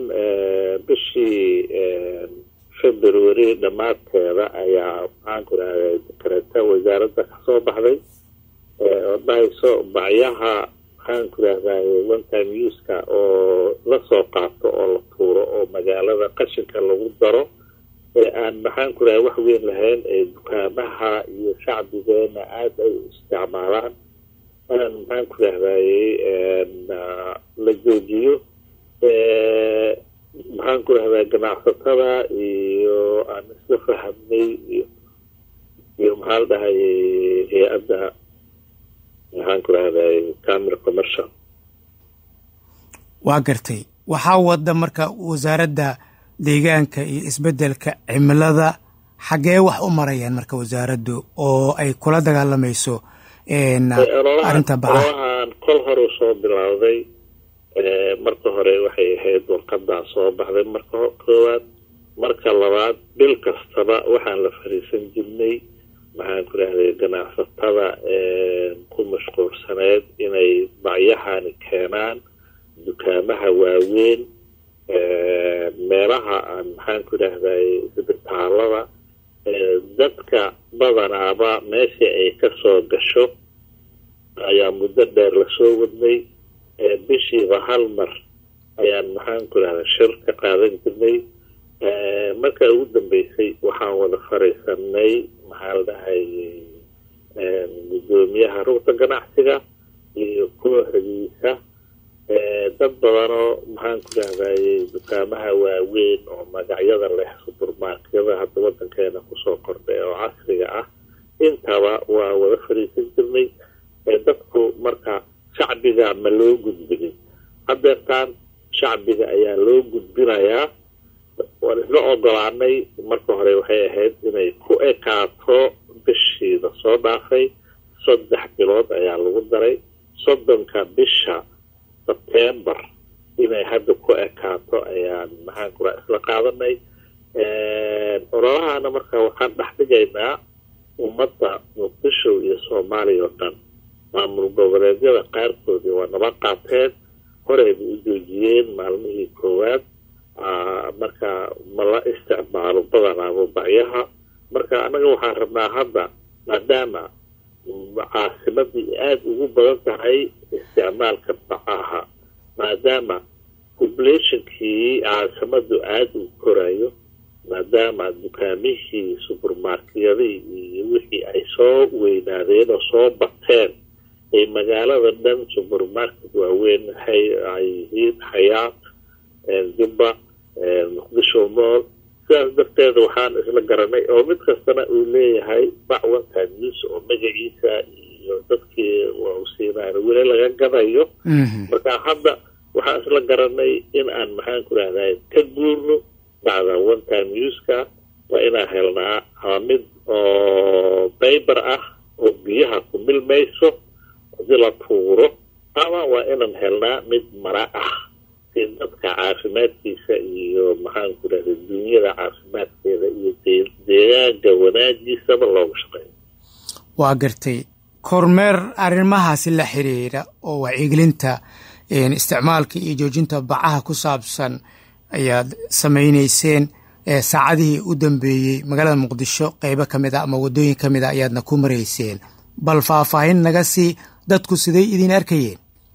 ahaan bishii february dhammaadkeeda ayaa maxaan ku rahday dekareta wasaaradda kasoo baxday oo dhahayso bacyaha maxaan ku rahday one time uska oo lasoo qaato oo la tuuro oo magaalada qashinka lagu daro ee aan maxaan ku rahay wax weyn lahayn ee dukaamaha iyo shacbigeena aada ay u isticmaalaan aan maxaan ku rahdaye la joojiyo maxaan ku rahdaa ganacsatada iyo aan isla fahamnay iyo iyo maxaa la dhahay hay-adda maxaan ku rahday camera commercial waa gartay waxaa wada marka wasaaradda deegaanka iyo isbeddelka cimilada xaggee wax u marayaan marka wasaaraddu oo ay kula dagaalamayso arrinta bacaha ololahan kol hore soo bilowday marka hore waxay ahayd warqadaa soo baxday marka koowaad marka labaad bil kastaba waxaan la fariisan jirnay maxaan ku rahday ganacsatada ku mashquulsaneed inay bacyahani keenaan dukaamaha waaweyn meelaha aan maxaan ku rahday isbitaalada dadka badanaaba meeshii ay ka soo gasho ayaa muddo dheer lasoo wadnay bishiiba hal mar ayaan maxaan ku rahda shir ka qaadan jirnay marka ugu dambeysay waxaan wada fariisanay maxaa la dhahay guddoomiyaha rugta ganacsiga iyo kooxdiisa dad badanoo maxaan ku rahdaye dukaamaha waaweyn oo magacyada leh subermarkyada hadda wadankeena kusoo kordhay oo casriga ah intaba waa wada fariisan jirnay dadku marka shacbiga ma loo gudbinin hadeertaan shacbiga ayaa loo gudbinayaa waan isla ogolaanay marka hore waxay ahayd inay ku ekaato bishiida soo dhaafay saddex bilood ayaa lagu daray soddonka bisha sebtembar inay hadda ku ekaato ayaan maxaan kula isla qaadanay ololahana marka waxaan dhex dhigaynaa ummadda muqdisho iyo soomaaliya oo dhan maamul goboleedyada qaarkoodii waa naba qaateen horeyba u joojiyeen maalmihii koowaad marka ma la isticmaalo badanaaba bacyaha marka annaga waxaan rabnaa hadda maadaama caasimadii aada ugu badan tahay isticmaalka bacaha maadaama populationkii caasimadu aada u korayo maadaama dukaamihii subermarkyadii iyo wixii ay soo weynaadeen oo soo bateen ay magaalada dhan subermarket waaweyn ay yihiin xayaat jubba muqdisho mool sidaas darteeda waxaan isla garanay oo mid kastana uu leeyahay bac one-time use oo magaciisa iyo dadkii u siinaan weli laga gadayo marka hadda waxaan isla garanay in aan maxaan ku rahday ka guurno bacda one time uska waa inaan helnaa ama mid oo bayber ah oo biyaha ku milmayso hadii la tuuro ama waa inaan helnaa mid mara ah si dadka caafimaadkiisa iyo maxaan ku rahday dunyada caafimaadkeeda iyo deegaanka wanaagiisaba looga shaqeeyo waa gartay kormeer arrimahaasi la xiriira oo wacyigelinta isticmaalka iyo joojinta bacaha ku saabsan ayaad samaynayseen saacadihii u dambeeyey magaalada muqdisho qeybo ka mid a ama waddooyin ka mid a ayaadna ku marayseen bal faahfaahin naga sii dadku siday idin arkayeen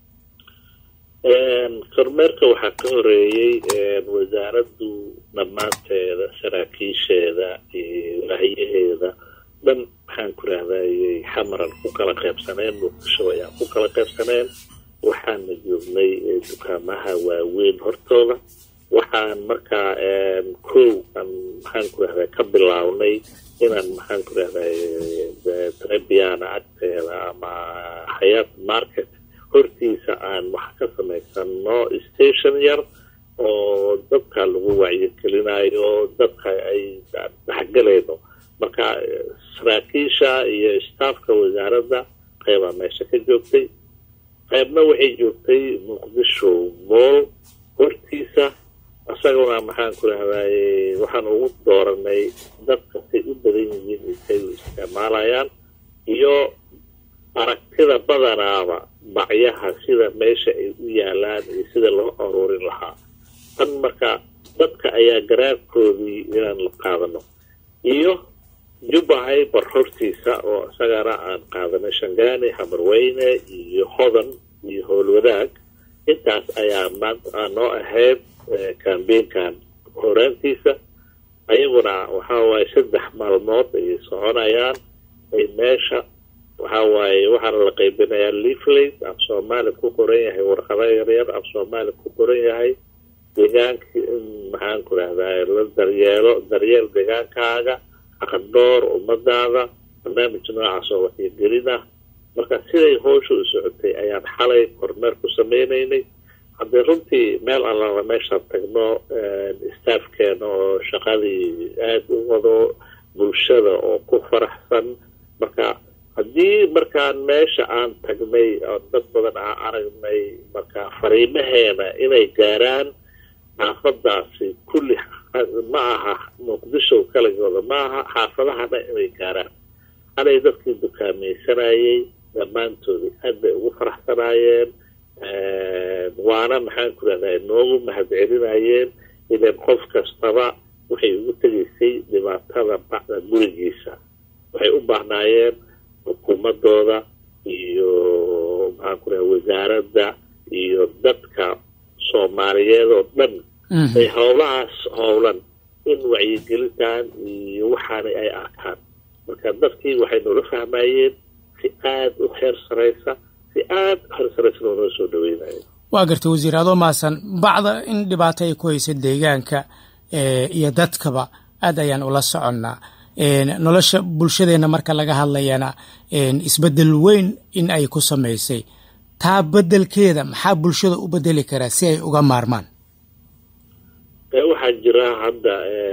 kormeerka waxaa ka horeeyey wasaaraddu dhammaanteeda saraakiisheeda iyo wahyaheeda dhan maxaan ku rahdayey xamaran ku kala qaybsaneen muqdisho ayaan ku kala qaybsaneen waxaana joognay dukaamaha waaweyn hortooda waxaan markaa kow aan maxaan ku rahday ka bilownay inaan maxaan ku rahday trebiana agteeda ama xayaat market hortiisa aan wax ka samaysano station yar oo dadka lagu wacyigelinayo dadka ay dhexgalayno marka saraakiisha iyo staafka wasaaradda qeybaa meesha ka joogtay qaybna waxay joogtay muqdisho mool hortiisa isaguna maxaan ku rahdaye waxaan ugu dooranay dadka say u badan yihiin intay u isticmaalayaan iyo aragtida badanaaba bacyaha sida meesha ay u yaalaan iyo sida loo aruurin lahaa tan marka dadka ayaa garaadkoodii inaan la qaadano iyo jubbahay barhortiisa oo isagana aan qaadanay shangaani hamarweyne iyo hodan iyo howlwadaag intaas ayaa maanta noo ahayd kambeynkan horaantiisa ayaguna waxaa waaye saddex maalmood ayay soconayaan ay meesha waxaa waaye waxaana la qaybinayaa leaflate af soomaali ku qoran yahay warqado yaryar af soomaali ku qoran yahay deegaankii in maxaan ku rahdaa la daryeelo daryeel deegaankaaga aqandhoor ummadaada barnaamij noocaas oo waxyogelin ah marka siday howsha u socotay ayaan xalay kormeer ku sameynaynay haddii runtii meel allala meeshaan tagno staafkeena oo shaqadii aada u wado bulshada oo ku faraxsan marka haddii markaan meesha aan tagnay oo dad badan aan aragnay marka fariimaheena inay gaaraan xaafadaasi kulli ma aha muqdisho kaligooda ma aha xaafadahana inay gaaraan halay dadkii dukaamaysanayay dhammaantoodii aad bay ugu faraxsanaayeen waana maxaan ku rahdaa noogu mahad celinayeen ilan qof kastaba waxay ugu tegaysay dhibaatada bacda gurigiisa waxay u baahnaayeen xukuumadooda iyo maxaan ku raha wasaaradda iyo dadka soomaaliyeed oo dhan ay howlahaas howlan in wacyigelintan iyo waxaana ay arkaan marka dadkii waxay noola fahmayeen si aada u heer saraysa si aada u heer saraysa loonoo soo dhaweynaya waa gartay wasiir adoo maasan bacda in dhibaato ay ku haysa deegaanka iyo dadkaba aad ayaan ula soconnaa nolosha bulshadeenna marka laga hadlayana isbeddel weyn in ay ku samaysay taa beddelkeeda maxaa bulshada u bedeli karaa si ay uga maarmaan waxaa jira hadda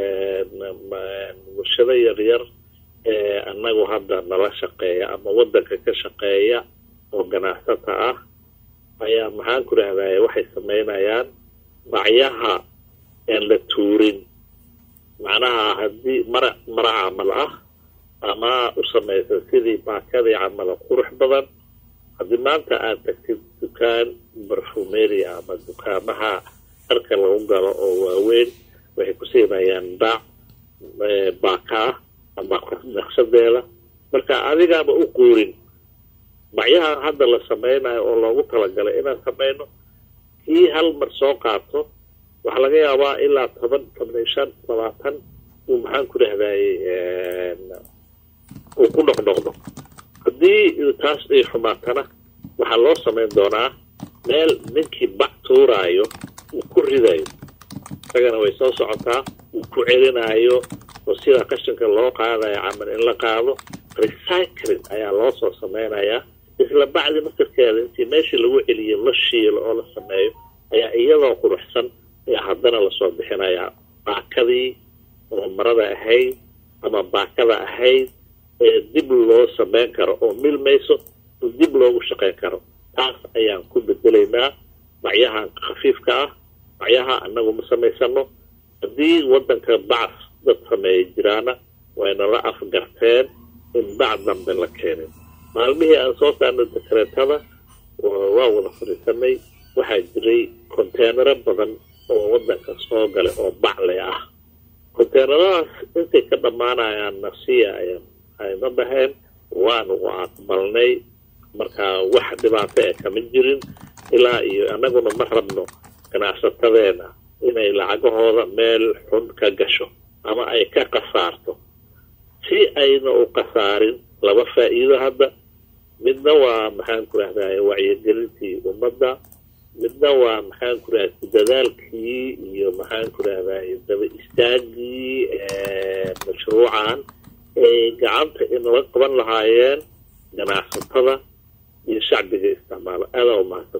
bulshado yaryar annagu hadda nala shaqeeya ama waddanka ka shaqeeya oo ganacsata ah ayaa maxaan ku rahdaye waxay samaynayaan bacyaha aan la tuurin macnaha haddii mara mara camal ah ama u samaysan sidii baakadii camala qurux badan haddii maanta aad tagtid dukaan barfumeria ama dukaamaha dharka lagu galo oo waaweyn waxay ku siinayaan baac baaka ah ama naqshadeeda marka adigaaba u quurin bacyahan hadda la sameynayo oo loogu talagalay inaan sameyno kii hal mar soo qaato waxaa laga yaabaa ilaa toban toban iyo shan labaatan uu maxaan ku rahdaye uu ku noqnoqdo haddii taas ay xumaatana waxaa loo samayn doonaa meel ninkii bac tuuraayo uu ku ridayo isagana way soo socotaa uu ku celinayo oo sidaa qashinka loo qaadayo camal in la qaado recycling ayaa loo soo sameynayaa isla bacdi masirkeeda intii meeshii lagu celiyo la shiilo oo la sameeyo ayaa iyadoo quruxsan ayaa haddana lasoo bixinayaa baakadii oo marada ahayd ama baakada ahayd ee dib loo sameyn karo oo milmayso oo dib loogu shaqeyn karo taas ayaan ku bedelaynaa bacyahan khafiifka ah bacyaha annagu ma samaysano haddii waddanka bacas dad sameeya jiraana waynala afgarteen in bac dambe la keenin maalmihii aan soo saarnay dekreetada waa wada fadhiisanay waxaa jiray konteenaro badan oo waddanka soo galay oo bacle ah konteenaradaas intay ka dhammaanayaan nasiya ayna dhaheen waanu u aqbalnay marka wax dhibaato ee kama jirin ilaa iyo annaguna ma rabno ganacsatadeena inay lacagahooda meel xun ka gasho ama ay ka khasaarto si ayna u khasaarin laba faa'iido hadda midna waa maxaan ku rahdaye wacyigelintii ummadda midna waa maxaan ku rahda dadaalkii iyo maxaan ku rahdaye daba istaagii mashruucan ay gacanta inala qaban lahaayeen ganacsatada iyo shacbiga isticmaalo aadaa u mahadsan